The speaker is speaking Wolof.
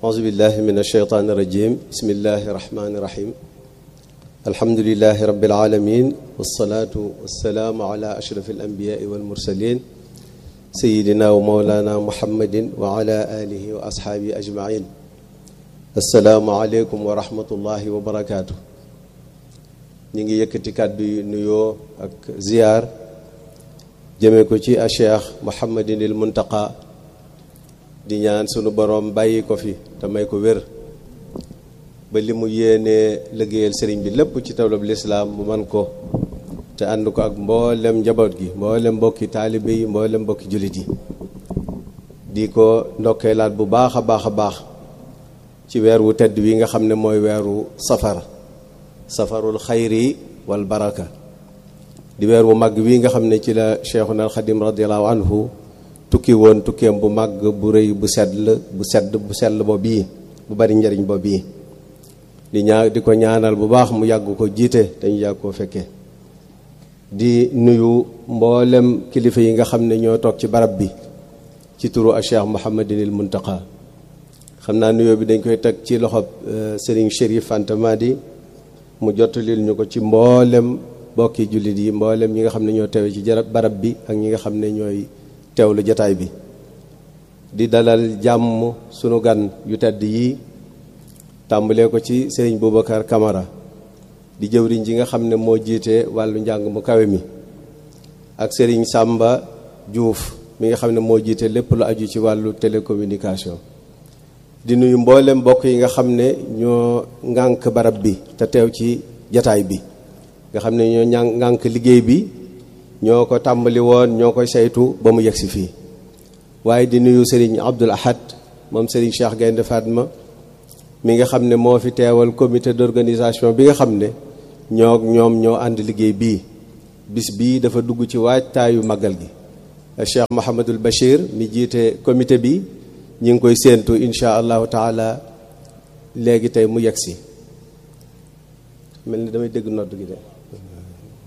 أعوذ بالله من الشيطان الرجيم بسم الله الرحمن الرحيم الحمد لله رب العالمين والصلاة والسلام على أشرف الأنبياء والمرسلين سيدنا ومولانا محمد وعلى آله وأصحابه أجمعين السلام عليكم ورحمة الله وبركاته ñu ngi yëkkati kàddu yu nuyoo ak ziyaar jëme ko ci a cheikh Mouhamadinil Muntaqa di ñaan sunu boroom bàyyi ko fi te may ko wér ba li mu yéenee liggéeyal sëriñ bi lépp ci tawlab lislaam mu man ko te ànd ko ak mboolem njaboot gi mboolem mbokki taalibe yi mboolem mbokki jullit yi di ko ndokkeelaat bu baax a baax a baax ci weer wu tedd wi nga xam ne mooy weeru safar safarul xayri wal baraka di weer bu màgg wi nga xam ne ci la cheikhuna alxadim radiallahu anhu tukki woon tukkeem bu màgg bu rëy bu sell bu sedd bu sell bo bii bu bari njariñ bo bii di ñaa di ko ñaanal bu baax mu yàgg ko jiite dañu yàgg koo fekkee di nuyu mboolem kilifa yi nga xam ne ñoo toog ci barab bi ci turu a cheikh Mouhamadinil Muntaqa xam naa nuyoo bi dañ koy teg ci loxob Serigne Chérif Fanta Madi mu jottalil ñu ko ci mboolem bokki jullit yi mboolem ñi nga xam ne ñoo teewe ci jarab barab bi ak ñi nga xam ne ñooy teewlu jataay bi di dalal jàmm sunu gan yu tedd yi tàmbalee ko ci Serigne Boubacar Camara di jëwriñ ji nga xam ne moo jiite wàllu njàng mu kawe mi ak Serigne Samba Diouf mi nga xam ne moo jiite lépp lu aju ci wàllu télécommunication di nuyu mboolem mbokk yi nga xam ne ñoo ŋànk barab bi te teew ci jataay bi nga xam ne ñoo ñàn ŋànk liggéey bi ñoo ko tàmbali woon ñoo koy saytu ba mu yegsi fii waaye di nuyu Serigne Abdoul Ahad moom Serigne Cheikh Gaynde Fatma mi nga xam ne moo fi teewal comité d'organisation bi nga xam ne ñoo ñoom ñoo ànd liggéey bii bis bii dafa dugg ci waajtaayu màggal gi Cheikh Mouhamadul Bachir mi jiite comité bi ñi ngi koy séentu insha allahu taala léegi tey mu yegsi mel ni damay dégg nodd gi de